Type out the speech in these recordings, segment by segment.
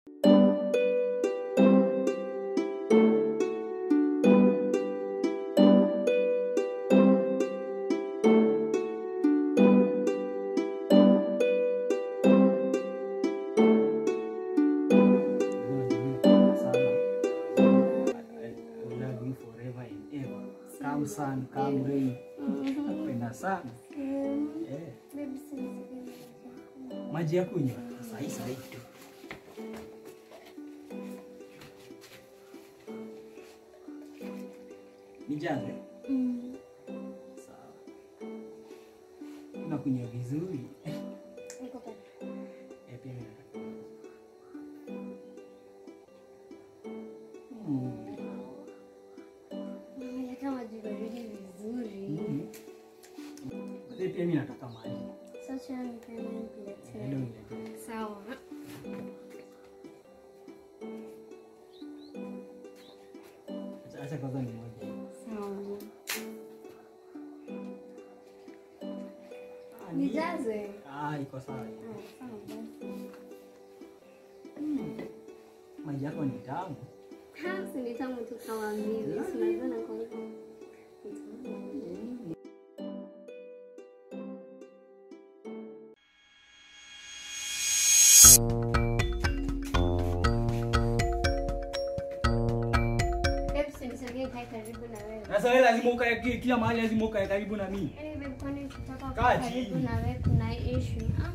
Come sun, come rain. Napenda sana. Eh, maji ya kunywa sahi sahi tu. Nijaze? Sawa. Unakunywa vizuri. Eh, pia mimi nataka. Mm. maji baridi vizuri. Mm. Eh, pia mimi nataka maji. Sasa nipende nikuletee. Ndio niletee. Sawa. Acha- Acha kwanza ni moja. Sawa. Ah, ni- Nijaze. Ah, iko sawa. Ah, sawa basi. Mm. Maji yako ni tamu. Ha, si ni tamu tu kama mimi. Si unajua na kwa hivyo. Babe, si nisogee kae karibu na wewe. Sasa wewe lazima ukae ki- kila mahali lazima ukae karibu na mimi. Yaani babe, kwani ukitaka Kaa kuwa karibu chini. na wewe kuna issue? Ah.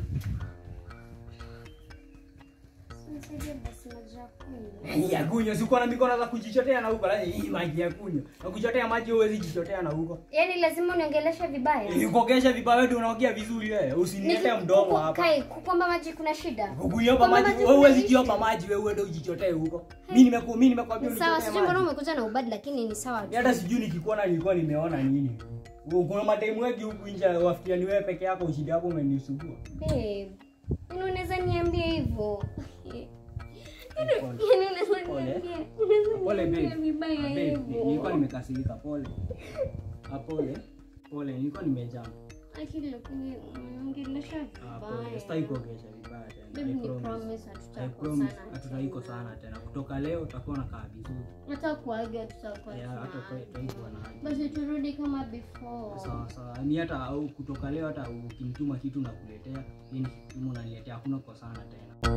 Si nisaidie basi maji ya kunywa. Hii ya kunywa sikuwa na mikono za kujichotea na huko, lazima hii maji ya kunywa. Na kuchotea maji huwezi jichotea na huko. Yaani lazima uniongeleshe vibaya? Nikuogesha vibaya wewe unaongea vizuri wewe. Usiniletee Niki- mdomo kuku- hapa. Kai, kukwamba maji kuna shida. Kukuiomba Kwamba maji maji wewe huwezi kuna kiomba issue. maji wewe uende ujichotee huko. Mimi nimeku mimi nimekwambia Sawa, unichotee sijui mbona maji. umekuja na ubadi lakini ni sawa tu. Mimi hata sijui nikikuona nilikuwa nimeona nini. Kuna mataimu wengi huku nje wafikiria ni wewe peke yako ushindi yako umenisumbua. Babe, yaani unaweza niambia hivyo? Yaani Pole. yaani unaweza Pole. niambia, unaweza Pole niambia babe. vibaya Babe, nilikuwa hivyo? nimekasirika pole. Ah, pole. Pole, nilikuwa nimejam. Akili lakini uniongelesha Ah, pole. vibaya. Sitaki kuongelesha vibaya tena. Babe, I ni promise. promise I promise hatutakosana hatutaiko tena. sana tena. Kutoka leo utakuwa nakaa vizuri. Hata kuaga tutakuwa Yeah, hata kwa tunaanza. tutaikuwa na haja. Basi turudi kama before. Sawa sawa. Ni hata au kutoka leo hata ukinituma kitu nakuletea, mimi nikituma unaniletea, hakuna kukosana tena.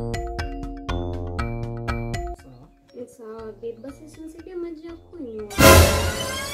Sawa. Sawa babe, basi usinisaidie maji ya kunywa.